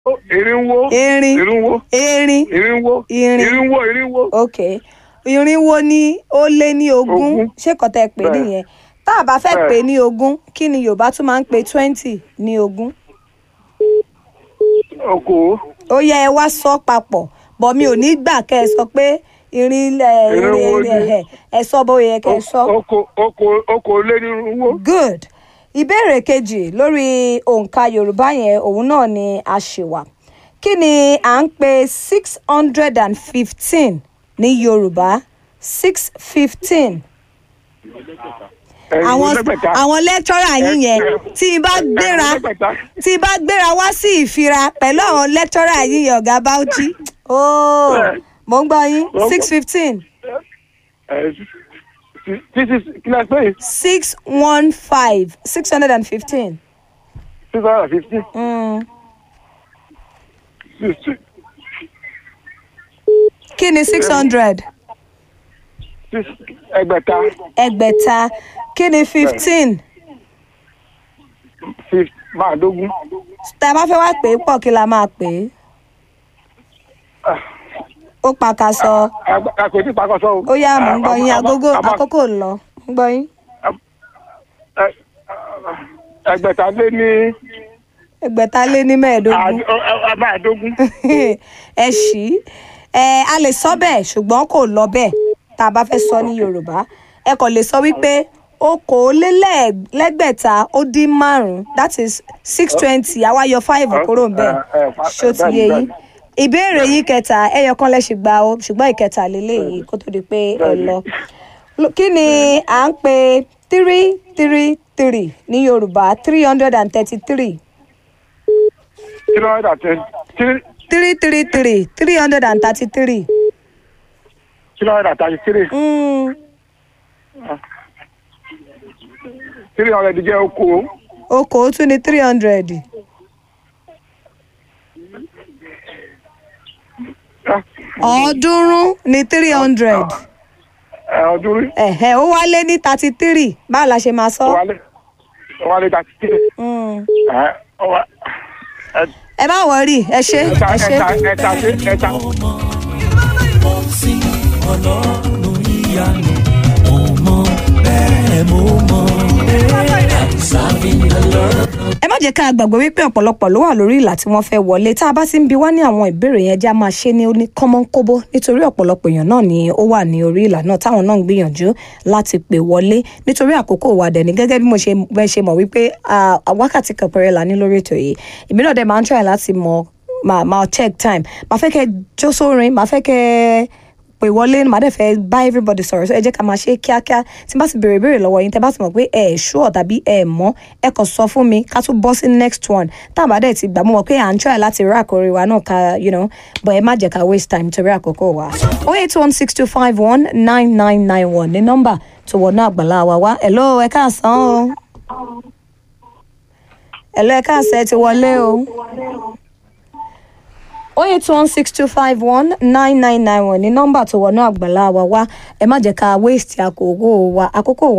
Irínwó. erin Irínwó. erin Irínwó. Irin. Irínwó. Irínwó. ok irinwó ní ó lé ní ogún Ogún. ṣé kò tẹ́ pé Bẹ́ẹ̀. nìyẹn tá a bá fẹ́ Bẹ́ẹ̀. pè ní ogún kí ni yorùbá tún máa ń pè twenty ní ogún Okòó. ó yẹ ẹ wá sọ papọ̀ bọ̀ mi ò ní gbà kẹ́ ẹ sọ pé irin ẹ Irinwó irin ẹ ní- ẹ sọ bó yẹ kẹ́ ẹ sọ. Oko oko oko lé ní irínwó. good ìbéèrè kejì lórí òǹkà yorùbá yẹn òun náà ni a ṣì wà kí ni à ń pè six hundred and fifteen ní yorùbá six fifteen àwọn àwọn lecturer yín yẹn tí n bá gbéra tí n bá gbéra wá sí ìfira pẹ̀lú àwọn lecturer yín yẹn ọ̀gá bauchi ooo mo ń gbọ́ yín six fifteen Títí kílẹ̀ pé six one five six hundred and fifteen. six hundred and fifty. kí ni six hundred Ẹgbẹ̀ta. ẹgbẹ̀ta kí ni fifteen fif- Máàdógún. tá a bá fẹ́ wá pè é pọ̀ kí la máa pè é ó pàkàṣọ Àkòtí pakọ́sọ́ o. ó yá mò ń gbọ́ yín Àmọ́- agogo àmọ́- àkókò ń lọ ń gbọ́ yín ẹ- Ẹgbẹ̀ta lé ní ẹgbẹ̀ta lé ní mẹ́ẹ̀ẹ́dógún àd- ọ- ọ- máàdógún. ẹ ṣí ẹ a lè sọ bẹ́ẹ̀ ṣùgbọ́n kò lọ bẹ́ẹ̀ tá a bá fẹ́ sọ ní yorùbá ẹ kàn lè sọ wípé okòólélẹ́gbẹ̀ta ó dín márùn-ún that is six twenty àwa yọ five kúrò ń bẹ̀ ẹ, ẹ, fa- ṣó ti yé yín ìbéèrè yín kẹta ẹyọ kan lẹ́sìn gba o ṣùgbọ́n ìkẹta lélẹ́yìí kó tó di pé ẹ lọ Lo- kí ni à ń pè three three three ní yorùbá three hundred and thirty three Three hundred and ten. Three three three three three hundred and thirty three. three hundred and thirty-three. Three hundred jẹ́ oko. okòó tún ní three hundred ọ̀ọ́dúnrún ní three hundred Ẹ ọdún rí. ẹ̀hẹ́ ó wálé ní thirty three báwo la ṣe máa sọ. Wálé. Wálé thirty-three. Mm. Ẹ ọwọ́ ẹ ẹ má wọrí ẹ ṣe ẹta ẹ ṣe. ẹta ẹta ṣe ẹta. mo ń sin ọlọ́run ìyanu mo mọ bẹ́ẹ̀ mo mọ. I'm serving the Lord. ẹ má jẹ́ ká gbàgbé wípé ọ̀pọ̀lọpọ̀ ló wà lórí ìlà tí wọ́n fẹ́ wọlé tá a bá ti ń bi wá ní àwọn ìbéèrè yẹn jẹ́ a máa ṣe ní oní kọ́mọ́nkóbó nítorí ọ̀pọ̀lọpọ̀ èèyàn náà ni ó wà ní orí ìlà náà táwọn náà ń gbìyànjú láti pè wọlé nítorí àkókò wa dẹ̀ ní gẹ́gẹ́ bí mo ṣe bẹ́ẹ̀ ṣe mọ̀ wípé ah, wákàtí kan péré la ní lórí ètò yìí èmi náà dẹ̀ máa ń try láti mọ máa máa check time máa fẹ́ kẹ́ jó sórin máa fẹ́ kẹ́ pè wọlé màá dẹ̀ fẹ́ bá everybody sọ̀rọ̀ so ẹ jẹ́ ká máa ṣe kíákíá tí n bá ti béèrè béèrè lọ́wọ́ yín tẹ́ bá ti mọ̀ pé ẹ ẹ̀ ṣúọ̀ tàbí ẹ ẹ̀ mọ́ ẹ kàn sọ fún mi ká tún bọ́ sí next one tá a bá dẹ̀ ti gbà mo mọ̀ pé à ń try láti rí àkórí wa náà ká you know but ẹ má jẹ́ ká waste time torí àkókò wa. oh eight one six two five one nine nine nine one ní nọ́mbà tó wọnú àgbàlá wa wá hello ẹ káàsán o hello ẹ káàsán ẹ ti wọlé o oh eight one six two five one nine nine nine one ní nọ́mbà tó wọnú àgbàlá wa wá ẹ má jẹ́ ká waste àkókò wa àkókò wa